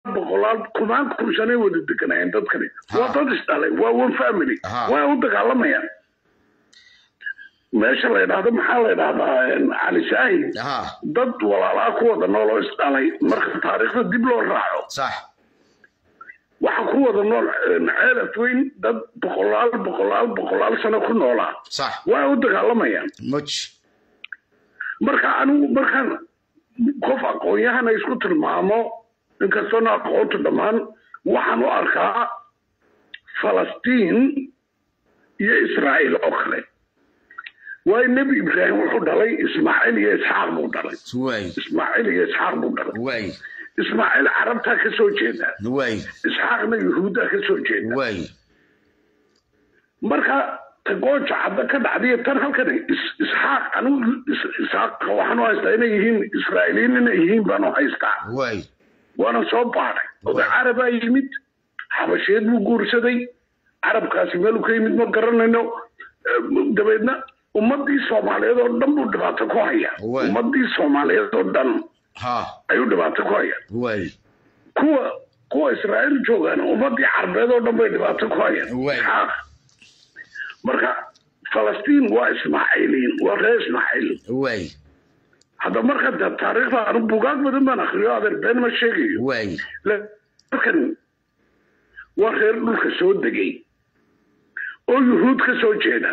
boqolaal kumaan kun sanay wada deganayeen dadkani Ha. waa dad isdhalay waa one family Ha. waa u dagaalamayaan meesha la yidhaahdo maxaa la yidhahdaa cali saahid ha dad walaalaa ku wada nool oo isdhalay marka taariikhda dib loo raaco sax waxa ku wada nool ceelaf weyn dad boqolaal boqolaal boqolaal sano ku noolaa sax waa u dagaalamayaan muj marka anigu markaan qof aqoon-yahana isku tilmaamo inkastoona aqoontu dhammaan waxaan u arkaa falastiin iyo israa'iil oo kale waayo nebi ibraahim wuxuu dhalay ismaaciil iyo isxaaq buu dhalay waay ismaaciil iyo isxaaq buu dhalay waay ismaaciil carabtaa ka soo jeeda waay isxaaqna yuhuuddaa ka soo jeeda waay marka tagooja cadda ka dhacdiyo tan halkan is- isxaaq anigu is- isxaaq waxaan u haystaa inay yihiin israa'iiliyiin inay yihiin baan u haystaa waay waana soo baaray oday carabaa yimid xabasheed buu guursaday carabkaasi meeluu ka yimid ma garanayno Eh, dabeedna ummadii soomaaliyeed oo dhan buu dhibaato ku haya Waay. ummadii soomaaliyeed oo dhan ha ayuu dhibaato ku haya waay kuwa kuwa israa'iil joogaan ummadii carbeed oo dhan bay dhibaato ku hayaan Waay. Isxaaq. marka falastiin waa ismaaciiliin waa reer ismaaciil waay hadda marka de taariikhda anu bugaag badan baan akriyo adeer been ma sheegayo waay halkan waa reer dhulka soo degay oo yuhuud ka soo jeeda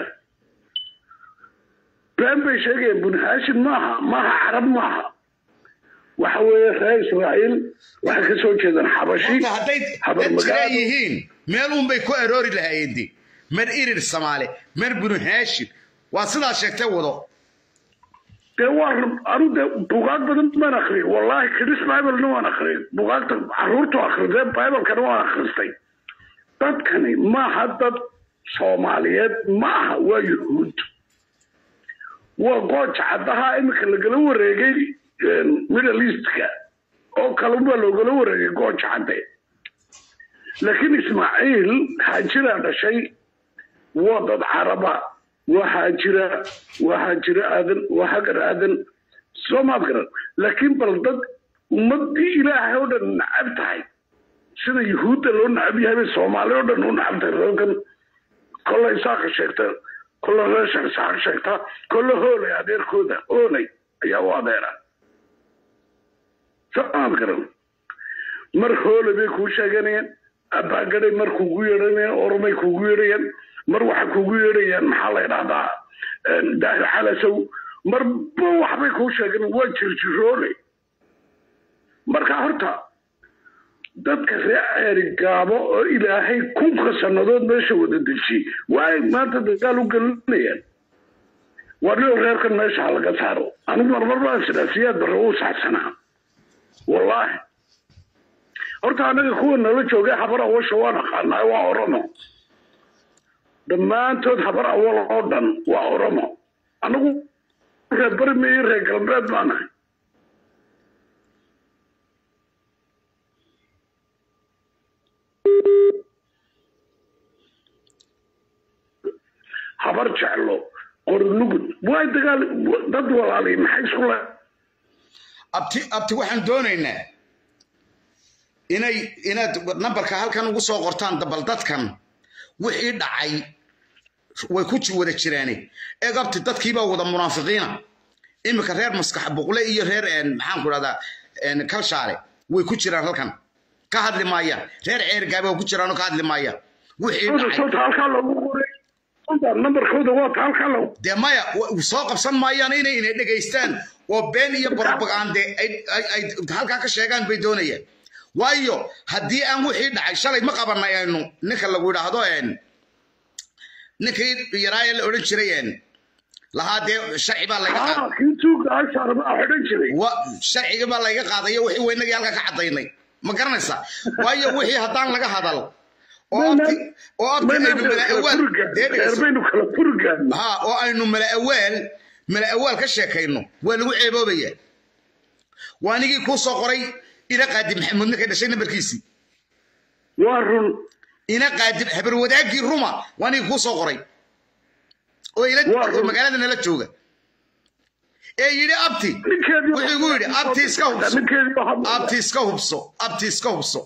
been bay sheegayaan buni haashim maaha maaha carab maaha waxa weeye reer israa'iil waxay ka soo jeedaan xabashi horta hadday habar dad jira magaalo yihiin meel uunbay ku aroori lahaayeen de mer irir samaale mer binu haashim waa sidaa sheegtay wado dee waa anu de bugaag badan baan akriyay wallahi kidis biblena waan akriyay bugaagta caruurtu akridee biblekana waan akhristay dadkani maaha dad soomaaliyeed maaha waa yuhuud waa gooja caddaha iminka lagala wareegay middle eastka oo kalebaa loogala wareegay gooja cadde laakiin ismaaciil haajiraa dhashay waa dad caraba waa haajira waa haajiro aadan waa hagar aadan soo maad garan laakiin bal dad ummadii ilaahay oo dhan nacab tahay sida yuhuudda loo nacab yahay bay soomaali oo dhan u nacab tahay reerkan kolle isaaqa sheegta kolle reesha isaaq sheegta kolle hoolay adeerkooda hoolay ayaa u adeera soo maad garan mar hoole bay kuu sheeganayaan abaagadhay mar kugu yeedhanayaan oromay kugu yeedhayaan mar waxay kugu yeedhayaan maxaa la yidhahdaa daahir calasow marba waxbay kuu sheegan waa jirjiroole marka horta dadka reer ceeri gaabo oo ilaahay kunka sannadood meesha wada dejiyey waay maanta dagaal u gelinayaan waa nin reerkan meesha ha laga saaro anigu marmar baan sidaa siyaad barre uu saxsanaa wallaahi horta anaga kuwa nala joogay habar awasha waan aqaanaa waa oromo dhammaantood habar awal oo dhan waa oromo anagu reer barmi iyo reer galbeed baanahay habar jeclo qorilugud waa dagaal dad walaalay maxay isku le abti abti waxaan doonaynaa inay inaad nambarka halkan ugu soo qortaan bal dadkan wixii dhacay way ku ji- wada jiraane eeg abti dadkiibaa wada munaafiqiina iminka reer maskax buqle iyo reer een, maxaan ku dhahdaa een, kalshaale way ku jiraan halkan ka hadli maayaan reer ceergaabe waa ku jiraan oo ka hadli maayaan wixii dhacay sota halkaa loogu qoray sota nambarkooda waa ta halkaa loogu dee maya wa- soo qabsan maayaan inay inay dhegaystaan oo been iyo propagande ay ay- ay halkaa ka sheegaan bay doonayaan waayo haddii aan wixii dhacay shalay ma qabanay aynu ninka lagu yidhaahdo een ninkii yaraaye la odhan jiray een lahaa dee sharci baa layga qaaday haa kii tuuga ashaar baa xidhan jiray wa sharciga baa layga qaadayo wixii weynagii halkaa ka cadaynay ma garanaysaa waayo wixii haddaan laga hadal oo abti oo abti aynu mala awaal dee dhegeyso reerbaynu kala furgaan ها oo aynu mala awaal mala awaal ka sheekayno waa lagu ceeboobaya waanigii kuu soo qoray ina qaadib maxamuud ninkay dhashay nambarkiisii waa run ina qaadib habar wadaagii ruma waanigii kuu soo qoray oo ila Waa oo run. magaalada nala jooga ee yidhi abti ninkeedii wuxuu igu yidhi abti iska hubso ninkeedii baa hadlaya. abti iska hubso abti iska hubso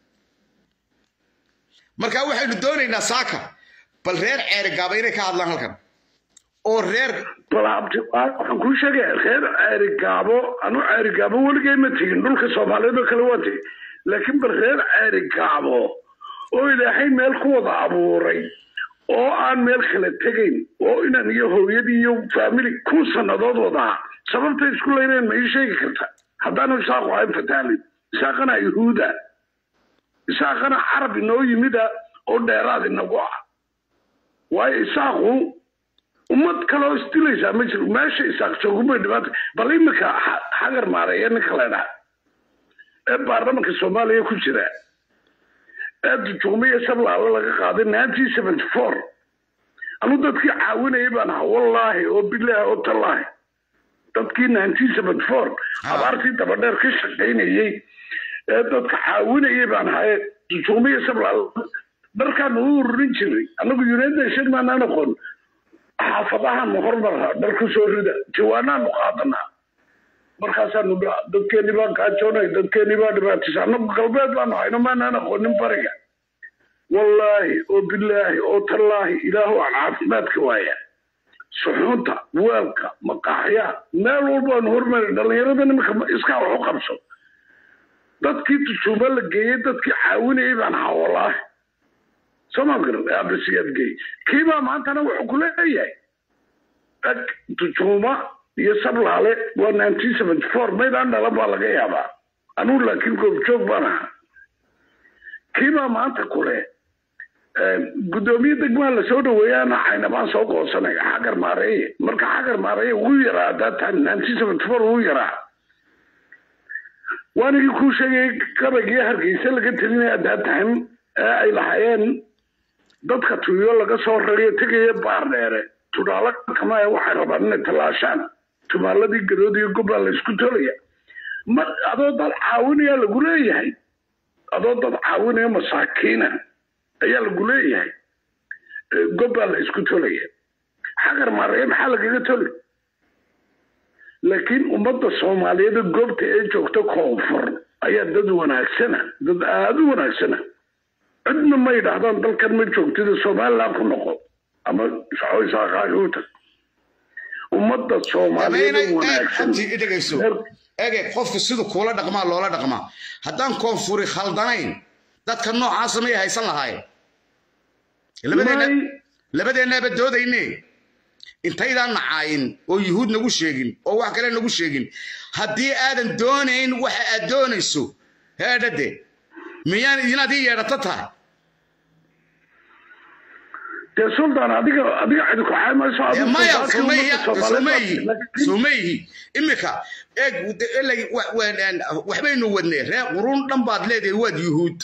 marka waxaynu doonaynaa saaka bal reer ceerigaaba inay ka hadlaan halkan oo reer bal abti waxaan kuu sheegaya reer ceerigaabo anu ceerigaabo weligay ma tegin dhulka soomaaliyeed oo kale waa tegin laakiin bal reer ceerigaabo oo ilaahay meel ku wada abuuray oo aan meel kala tegayn oo inan iyo hooyadii iyo faamili kun sannadood wadaa sababtay isku leyneen ma ii sheegi karta haddaanu isaaqu ahayn fataalin isaaqana yuhuuda isaaqana carab inoo yimida oo dheeraad inagu ah waayo isaaqu ummad kale oo isdilaysaa ma jiro meesha isaaq joogumay dhibaata bal iminka xa- xagar maareeya ninka la dhaha ee baarlamanka soomaaliya ku jira ee dujuumiya sablaala laga qaaday nineteen seventy four anu dadkii caawinayay baan ahaa wallaahi oo bilaahi oo tallaahi dadkii nineteen seventy four abaartii dabadheer ka shaqaynayey ee dadka caawinayay baan ahaa ee dujuumiya sablaala dharkaanu u ururin jiray anagu united nation maanaan aqoon xaafadahaanu hormarha dhar ku soo rida jawaanaanu qaadanaa markaasaanu dha- dadkeeni baan kaajoonay dadkeeni baa dhibaatisa anagu galbeed baanu hayno maanaan aqoonin bariga wallaahi oo bilaahi oo tallaahi ilaahu aan caafimaadka waaya suxuunta weelka maqaaxyaha meel walbaanu hormarin dhallinyarada nimanka ma- iskaa wax u qabso dadkii tujuuba la geeyey dadkii caawinayay baan ahaa wallaahi sooma garan abasiyaad geey kiibaa maantana wuxuu ku leeyahay ag tujuuma iyo sablaale waa nineteen seventy four maydaan dhalan baa laga yaabaa anugu laakiin goobjoog baan ahaa kiibaa maanta kule guddoomiye degmaa lasoo dhaweeyaana caynabaan soo goosanay xagar maareeye marka xagar maareeye wuu yaraa that time nineteen seventy four wuu yaraa waanigii kuu sheegay gabaygii hargeysa laga telinaya that time ee ay lahaayeen dadka tuyo laga soo rariyo tegaya baar dheere tudhaalo kamaya waxay rabaan inay tallaashaan tumaaladii gadood iyo gobbaa la isku tolaya ma adoo dad caawinaya lagu leeyahay adoo dad caawinaya masaakiina ayaa lagu leeyahay Eh, gobbaa la isku tolaya xagar maareeye maxaa lagaga toli laakiin ummadda soomaaliyeed ee goobta ee joogta koonfur ayaa dad wanaagsana dad aada u wanaagsana cidna ma yidhaahdaan dalkan ma joogtida somaliland ku noqo ama saaqaaga u tag ummadda soomaaliyeed ee wanaagsan abti i dhegayso ege qofku siduu kuula dhaqmaa loola dhaqmaa haddaan koonfuri khaldanayn dadka noocaasa may haysan lahaayeen labadeenna May- labadeennaaba doodayne intaydaan nacaayin oo yuhuud nagu sheegin oo wax kale nagu sheegin haddii aadan doonayn waxa aad doonayso heedhade miyaan idinaad ii yeedhato tahay dee sultan adiga adiga cidi ku caamayso Dee adigu maya sultaanka sumeyhi ummadda Soomaaliyeed sumeyhi baa- laakiin- sumeyhi imika eeg de- elay- wa- wa- waxbaynu wadnay reer qurun dhan baad leedahay waad yuhuud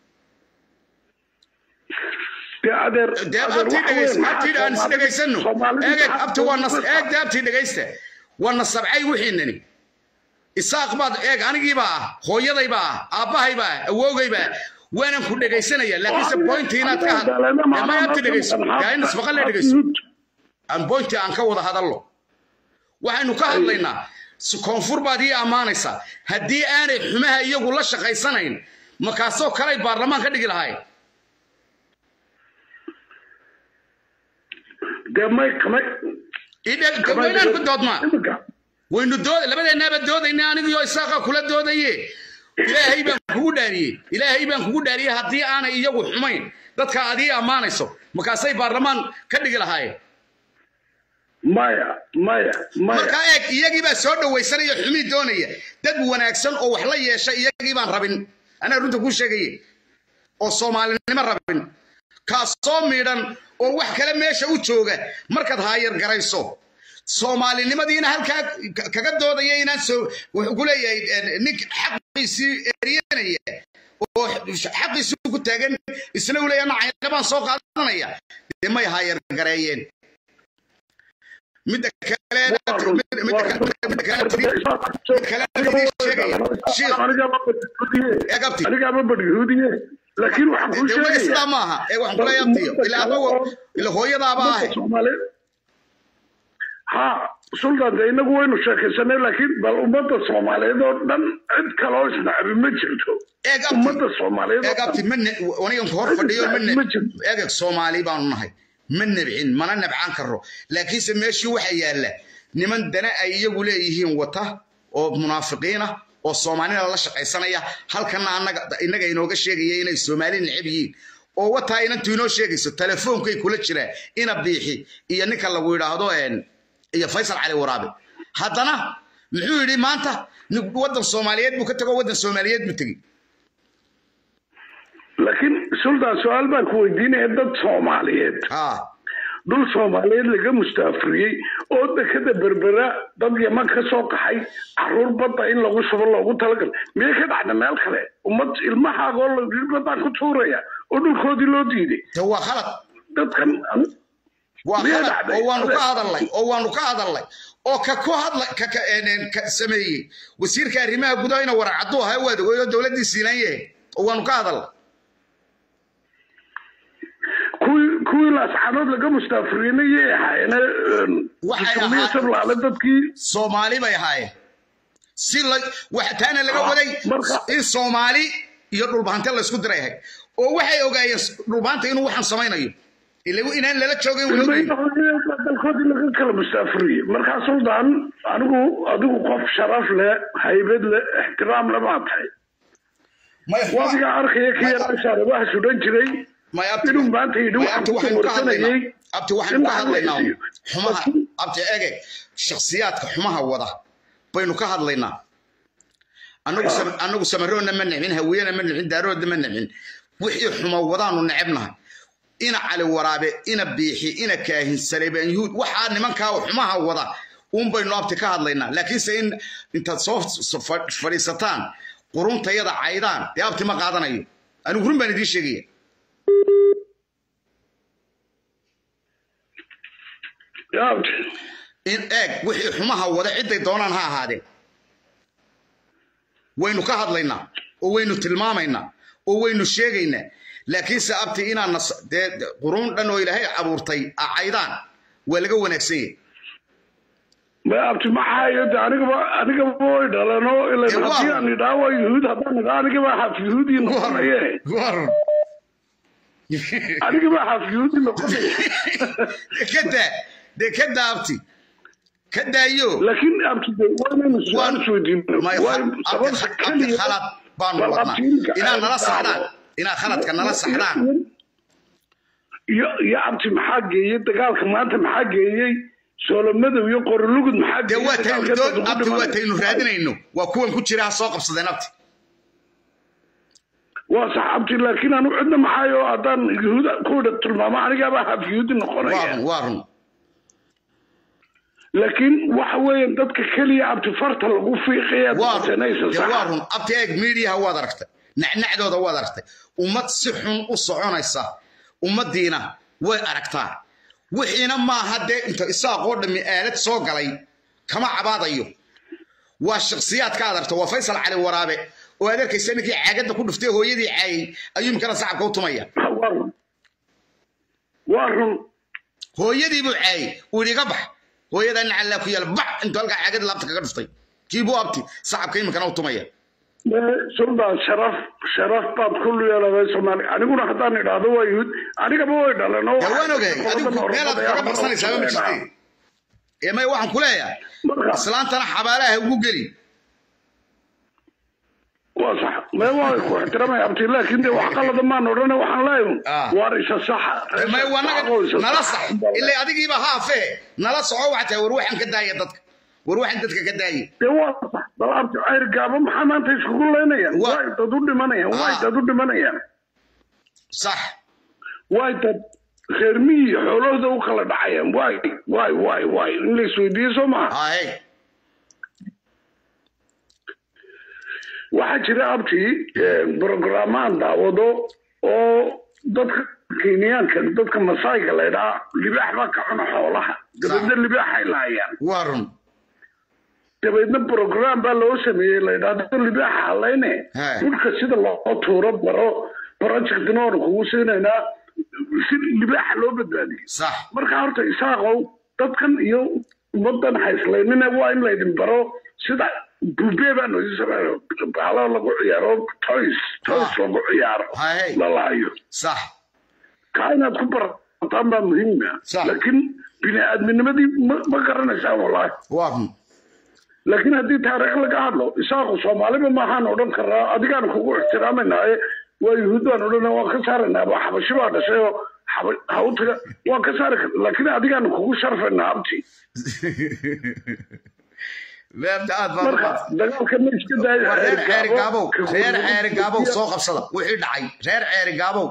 dee adeer dee adeer abtii waxa dhegaysa weeye abtii aan is maxaa dhegaysano Soomaalidu eeg maxaa abti waa nas Soomaalidu- eeg dee abtii dhegaysta waa nasabcay wixiinani isaaq baad eeg anigiibaa ah hooyadaybaa ah aabbahaybaa ah awoogayba ah waanan ku dhegaysanaya laakiinse boynti inaad ka had dee may abti dhegayso yaa in ismaqalle dhegayso aan boynti aan ka wada hadallo waxaynu ka hadlaynaa s- koonfur baad ii ammaanaysaa haddii aanay xumaha iyagu la shaqaysanayn makaasoo kalay baarlamaan ka dhigi lahayn dee may kamay idhe- dee waynaan ku doodmaa imika waynu dood labadeennaaba doodayna anigiyo isaaqa kula doodaye ilaahay baan kugu dhaariyey ilaahay baan kugu dhaariyey haddii aanay iyagu xumayn dadka aad ii ammaanayso markaasay baarlamaan ka dhigi lahaayeen maya maya maya markaa eeg iyagii baa soo dhawaysanaya xumii doonaya dad wanaagsan oo wax la yeesha iyagii baan rabin anaa runta kuu sheegaye oo soomaalinimo rabin kaasoo miidhan oo wax kale meesha u jooga markaad haayar garayso soomaalinimadiina halkaa ka- kaga doodaya inaan soo wuxuu ku leeyahay eh, nink xaqiisii eryanaya oo xaqiisii ku taagan isna uu leeyahay nacayna baan soo qaadanaya dee may haayar gareeyeen midda kale midda- midda kale- midda kale Egabti. anigaama badhuudiye laakiin waxaan kuu dee weli sidaa sheegaya maaha ee waxaan kula yaabtiyo ilaa abago ila hooyadaaba ahay Soomaaliyeed ha sultan de inagu waynu sheekaysanay laakiin bal ummadda soomaaliyeed oo dhan cid kaloo isnacabi ma jirto eeg abti ummadda soomaaliyeed oo eeg abti dhan ma ne anigan hor fadhiyo ma ne Ma jirto. eeg soomaali baanu nahay ma nebcin mana nebcaan karro laakiinse meeshii waxa yaalla niman dana ay iyagu leeyihiin wata oo munaafiqiina oo soomaalina la shaqaysanaya halkana annaga innaga inooga sheegaya inay soomaali necab yihiin oo wataa inantu inoo sheegayso telefoonkay kula jiraan ina biixi iyo ninka lagu yidhaahdo een, iyo faysal cali waraabe haddana muxuu yidhi maanta nin- waddan soomaaliyeed buu ka tego waddan soomaaliyeed buu tegi laakiin sultan su-aal baan ku weydiinaya dad soomaaliyeed haa dhul soomaaliyeed laga mustaafuriyey oo dekada berbera dad yaman ka soo qaxay caruur badda in lagu shubo loogu talagal miyay ka dhacda meel kale ummad ilmahaagoo la yidhi baddaan ku tuuraya oo dhulkoodii loo diiday de waa khalad dadkan waa Miyaa khalad dhacday? oo waanu ka hadalnay oo waanu ka hadalnay oo ka ku hadla ka ka een, ka sameeyey wasiirka arrimaha gudaha ina warar cadduu ahaa waad ogeyd oo dowladdii siilan yahay oo waanu ka hadalnay kuwii kuwii laascanood laga mustaafuriyeyna yay ahaayeen Waxay xukuumiya ahaa- sablaale dadkii soomaali bay ahaayeen si la waxa taana laga Ah, waday marka- in soomaali iyo dhulbahante la isku diray ahayd oo waxay ogaayeen dhulbahanta inuu waxaan samaynayo ila inaan lala joogin way ilmayna ogyihiin. dalkoodii laga kala mustaafuriyey markaa sultan anigu adigu qof sharaf leh haybad leh ixtiraam le baa tahay may wadiga arkaya ka yaraa shaarabaha sudhan jiray may abti inuu maanta yidhi may waxaan abti ku waxaynu ka hadlaynaa warsanayay abti waxaynu ka in hadlaynaa lacag la xumaha siiyo. abti ege shakhsiyaadka xumaha wada baynu ka hadlaynaa anagu sam- anagu samaroonna ma nicmin hawiyena ma nicmin daaroodna ma nicmin wixii xuma wadaanu necebnahay ina cali waraabe ina biixi ina kaahin saleebaan yuhuud waxaa nimankaa xumaha wada uun baynu abti ka hadlaynaa laakiinse in intaad soo soo fa- fadhiisataan quruntayada caydaan dee abti ma qaadanayo anigu run baan idiin sheegaya yaa in eeg wixii xumaha wada ciday doonaan ha ahaadeen waynu ka hadlaynaa oo waynu tilmaamaynaa oo waynu sheegaynaa laakiinse abti inaan nas dee dee quruun dhan oo ilaahay abuurtay acaydaan waa laga wanaagsan yahay ma abti maxaayo de anigaba anigaba way dhalano ila Eh, waa- haddii aan idhaa waa yuhuud haddaan idhaa anigaba xaf yuhuudii noqonaye Waa run. anigaba xaf yuhuudii noqonaye ka daa dee ka daa abti ka daayo laakiin abti de waa inaynu su-aal Waa- isweydiino may waa abti sababta abti keliya khalad baanu bal wadnaa abtiinka inaad ay nala saxdaan taalo. inaad khaladka nala saxdaan iyo iyo abti maxaa geeyey dagaalka maanta maxaa geeyey soolomadow iyo qorolugud maxaa dee waa geeyey taynu doon abti waa taynu raadinayno waa kuwan ku jira ha soo qabsadeen abti waa sax abti laakiin anu cidna maxaayo haddaan yuhuud ku tilmaamo anigaaba xaf yuhuudi waa noqonaya run waa run laakiin waxa weeye dadka keliya abti farta lagu fiiqaya waa run doortanaysa dee waa sax run abti eeg miidiyaha waad aragtay nacnacdooda waad aragtay ummad si xun u soconaysa ummaddiina way aragtaa wixiina maaha dee inta isaaqoo dhammi aalad soo galay kama cabaadayo waa shakhsiyaadka aad aragto waa faysal cali waraabe oo aad arkaysa ninkii caagadda ku dhuftay hooyadii caayay ayuu imkana sacabka u tumaya waa run waa run hooyadii buu caayay uu yidhi iga bax hooyadaa nacallaa ku yaala bax intuu halkaa caagada laabta kaga dhuftay kiibuu abti sacabka iminkana u tumaya suldan sharaf sharaf baad ku yeeladay soomaali aniguna haddaan idhaahdo waa yuhuud anigaba way dhaleen oo dee waan ogay adigu meelaad kaga baxsanaysaaba ma jirtay ee may waxaan ku leeyahay marka islaantana xabaalaha ugu geli waa sax mee waa ku ixtiraamaya abti laakiin de wax qalada maan odhane waxaan leeyahay Ah. waar isa saxa may wanaga nala sax ilaa adigiiba haafee nala soco waxaa tahay war waxaan ka daaya dadka war waxaan dadka ka daayay dee waa sax bal abti cayr gaabo maxaa maanta iskugu leynayaan Waa- waay dad u dhimanayaan waay Ah. dad u dhimanayaan sax waay dad reer miyi xoolahooda u kala dhacayaan waay waay waay waay in la isweydiiyo soo maha haye waxaa jira abti brogrammaan daawado oo dadka kenyaanka dadka masayga laydhaa libaax baa ka cuna xoolaha dabeedna libaaxay laayaan waa run dabeedna program baa loo sameeyey laydhaa dad libaaxa halayne He. dhulka sida loo tuuro baro projectna oonu kugu siinaynaa si libaaxa loo badbaadiyo sax marka horta isaaqow dadkan iyo ummadan hayslaynina waa in laydin baro sida bube baa noo sameeyo baalo lagu ciyaaro toys toys Ah. lagu ciyaaro Hay. lalaayo sax kaa inaad ku barataan baa muhiima Sax. laakiin bini aadminimadii ma ma garanaysaan wallaahi waa run laakiin haddii taariikh laga hadlo isaaqu soomaaliba maahaan odhan karaa adigaan kugu ixtiraamanaa ee waa yuhuud baan odhana waan ka saaraynaa ba xabashi baa dhashay oo xaba- ha u taga waan ka saari kar laakiin adigaan kugu sharfaynaa abti beebta aad baa marka dagaalka ma iska daayo waa reer ceeri gaabow ka reer gurgurin- ceeri gaabow soo qabsada wixii dhacay reer ceeri gaabow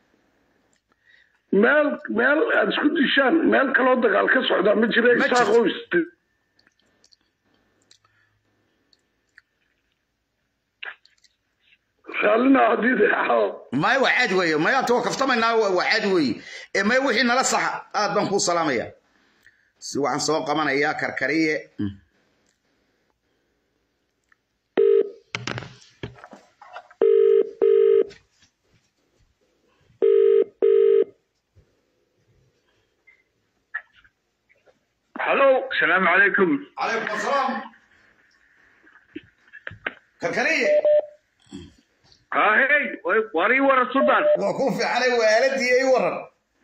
meel meel aad isku dishaan meel kaloo dagaal ka socdaa ma jira Ma isaaqoo jirto. is raallina haddii de maya waa caadi weeye maya anta waa kaftamaynaa waa waa caadi weeye ee maya wixii nala saxa aad baan kuu salaamaya si waxaan soo qabanayaa karkariye halo asalaamu calaykum calaykum asalaam karkariye hahey warii wara sudan waa kuu fiicanay waa aaladii ay waran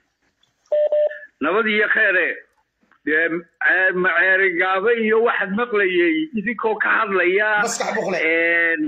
nabad iyo kheere dee maceeri gaabe iyo waxaad maqlayay idinkoo ka hadlaya maskax boqle een,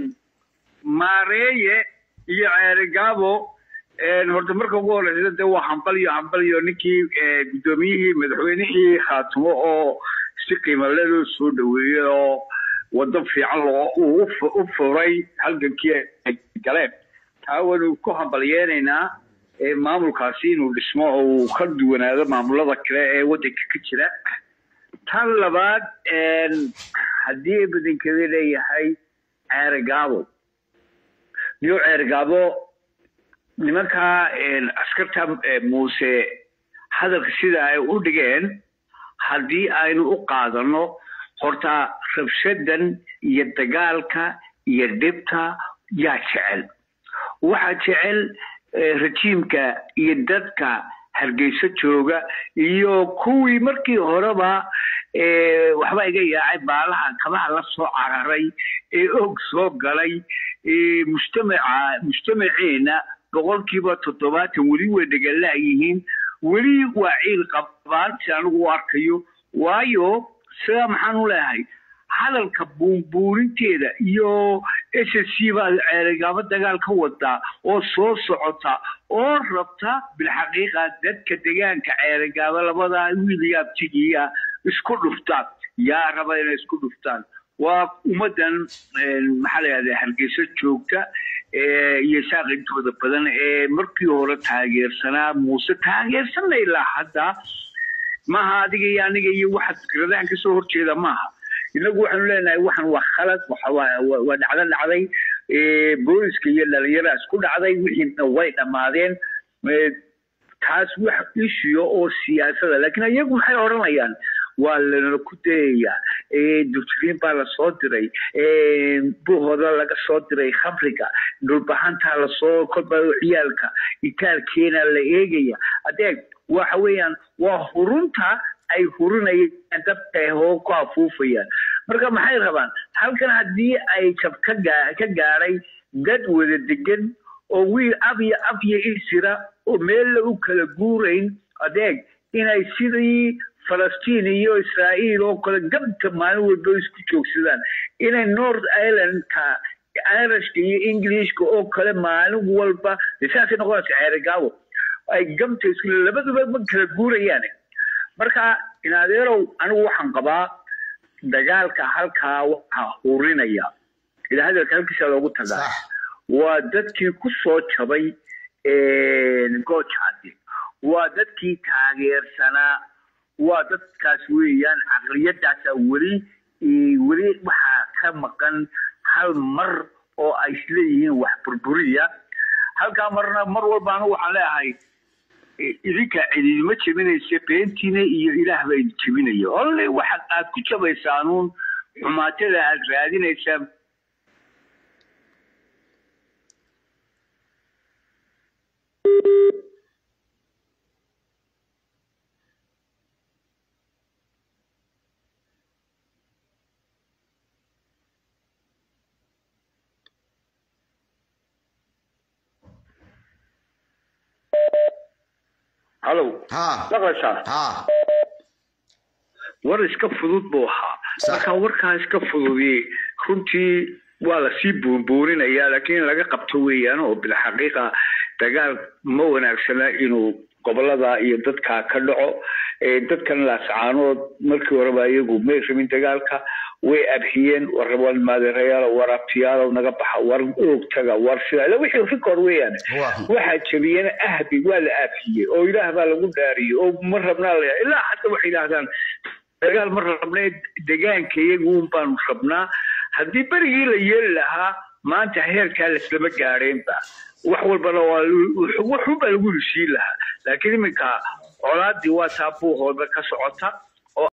maareeye iyo ceeri gaabo een, horta marka ugu horeysa dee waa hambal iyo hambal iyo ninkii ee, guddoomiyihii madaxweynihii khaatimo oo si qiimale loo soo dhaweeyey oo waddo fiican loo uu u fu- u furay halgankii ay galeen taa waynu ku hambalyeenaynaa ee maamulkaasi inuu dhismo oo uu ka duwanaado maamulada kale ee waddanka ka jira tan labaad een, haddii badankeeda leeyahay ceeri gaabo niyo ceeri gaabo nimankaa een, askarta ee, muuse hadalka sida ay u dhigeen haddii aynu u qaadano horta rabshadan iyo dagaalka iyo dhibta yaa jecel waxaa jecel eh, rajiimka iyo dadka hargeyso jooga iyo kuwii markii horeba eh, waxba iga yaacay baalaha kabaha la soo cararay ee og soo galay ee mujtamaca mujtamaceena boqolkiiba toddobaatan weli way dhegalaayihiin weli waa ciil qabaan si anigu u arkayo waayo sidaa maxaan u leeyahay hadalka buunbuurinteeda iyo s s c baa ceerigaabo dagaal ka wadaa oo soo socota oo rabta bilxaqiiqa dadka degaanka ceerigaabo labadaa wiil iyo abtigiya isku dhuftaan yaa raba inay isku dhuftaan waa ummaddan een, maxaa la yidhahdaa hargeysa joogta ee, iyo saaqintooda badan ee markii hore taageersanaa muuse taageersanna ilaa hadda maaha adiga iyo aniga iyo waxa fikradahan kasoo horjeeda maaha inagu waxaanu leenahay waxan waa khalad waxa waa- waa waa dhacdo dhacday ee, booliska iyo dhalinyara isku dhacday wixiina way dhammaadeen ee, taas wax ishiyo oo siyaasada laakiin iyagu maxay odhanayaan waa lana ku dayayaa ee, dugtiriin baa lasoo diray ee, buhooda laga soo diray khamriga dhulbahantaa lasoo kolba ciyaalka itaalkeena la eegaya adeeg waxa weeyaan waa hurunta ay hurinayaan dabka oo ku afuufayaan marka maxay rabaan halkan haddii ay jab ka gaa- ka gaadhay dad wada degan oo wiil ab iyo ab iyo isira oo meella u kala guurayn adeeg inay sidii falastiin iyo israa'iil oo kale gabta maalin walba isku joogsadaan inay north irelandka irishka iyo englishka oo kale maalin walba dee saasay noqonaysa ceerigaabo ay gamta isku labaduba ma kala guurayaan marka in adeerow anigu waxaan qabaa dagaalka halkaa waxaa hurinaya ila hadalka halkiisa loogu tagaa sax waa dadkii ku soo jabay goojcadi waa dadkii taageersanaa waa dadkaas weeyaan caqliyadaasa weli weli waxaa ka maqan hal mar oo ay isleeyihiin wax burburiya halkaa marna mar walba anigu waxaan leeyahay idinka cididima jebinaysa beentiina iyo ilaah baa idin jebinaya olle waxaad aad ku jabaysaanuun xumaatada aad raadinaysaa halow ha maqlaysaa ha war iska fudud buu ahaa Sax. marka warkaa iska fududiyey runtii waa lasii buunbuuninayaa laakiin in laga qabto weeyaan oo bilxaqiiqa dagaal ma wanaagsana inuu gobolada iyo dadka ka dhaco ee dadkan laascaanood markii horeba iyagu may rabin dagaalka way abhiyeen war war maadeerayaal war abtiyaalow naga baxa war oog taga war sida ila wixii rikoor weeyaan Waa. waxaa jabiyena ahbi waa la aafiyey oo ilaah baa lagu dhaariyey oo ma rabnaa la ilaa hadda waxay yidhaahdaan dagaal ma rabnee degaanka iyaguun baanu rabnaa haddii berigii la yeeli lahaa maanta heerkaa laslama gaadheenba wax walbana waa waxunbaa lagu heshiin lahaa laakiin iminka colaadii waa taa buuhooda ka socota